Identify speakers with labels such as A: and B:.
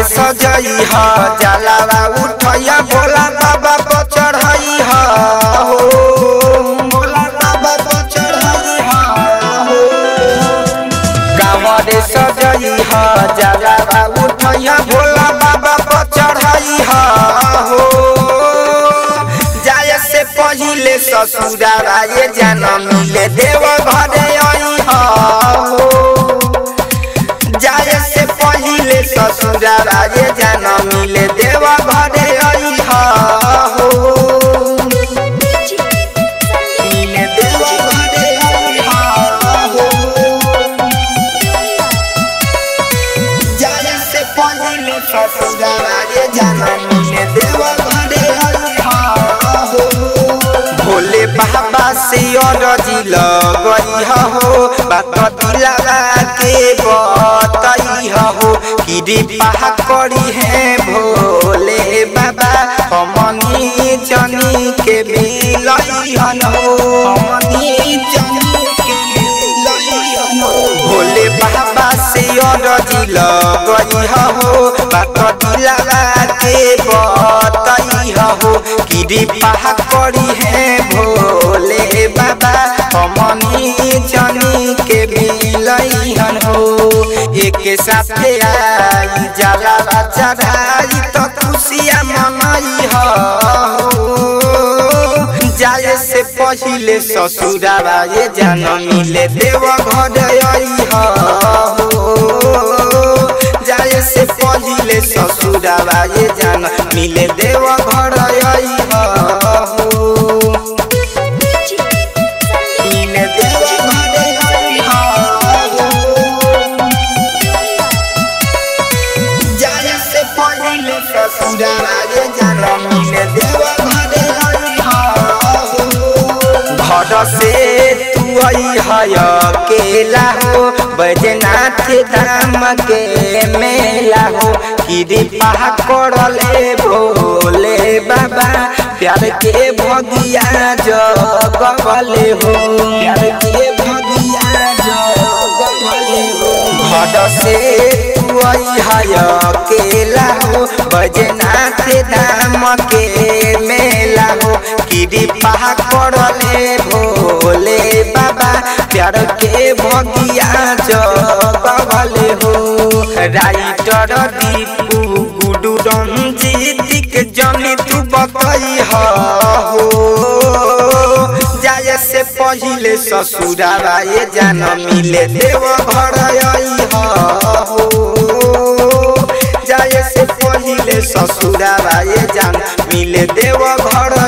A: सजई ह जलावा उठैया भोला बाबा पर चढ़ई ह हो भोला बाबा पर चढ़ई ह हो कांवरे सजई ह जलावा उठैया भोला बाबा पर चढ़ई ह हो जाय से पहिले ससुरारा ये जनम मिले देव घरे आई हो जाय से पहिले ससुरारा ये जनम मिले देव घरे आई हो मिले देव घरे आई हो जाय से पहिले ससुरारा ये जनम मिले देव घरे आई हो भोले बाबा से अरजी लगई हो बात दिलावा के बतई हो कृपा करी है भोले बाबा हमनी जनी के मिलई हन हो हमनी जनी के मिलई हन हो भोले बाबा से अरजी लगई हो बात दिलावा के बतई हो कृपा करी है भोले बाबा हमनी जनी के मिलई हन हो एक साथे आई जाला चढ़ाई तो खुशिया मनाई हो जाए से पहिले ससुरारा ये जान मिले देव घर आई हो जाए से पहिले ससुरारा ये जान मिले देव घर आई हो मिले देव घर आई हो जाए से पहिले ससुरारा ये जान मिले देव घर आई हो घर से तू आई है अकेला हो बैजनाथ धाम के मेला हो कृपा करले भोले बाबा प्यार के भगिया जगले हो प्यार के भगिया जगले हो घर से तू आई है अकेला हो बैजनाथ धाम के मेला हो कृपा करले भोले बाबा प्यार के भगिया जगले हो राइटर दीपू गुडू रंजीत के जनी तू बतई हो जाय से पहिले ससुरारा ये जान मिले देव घर आई हो जाय से पहिले ससुरारा ये जान मिले देव घर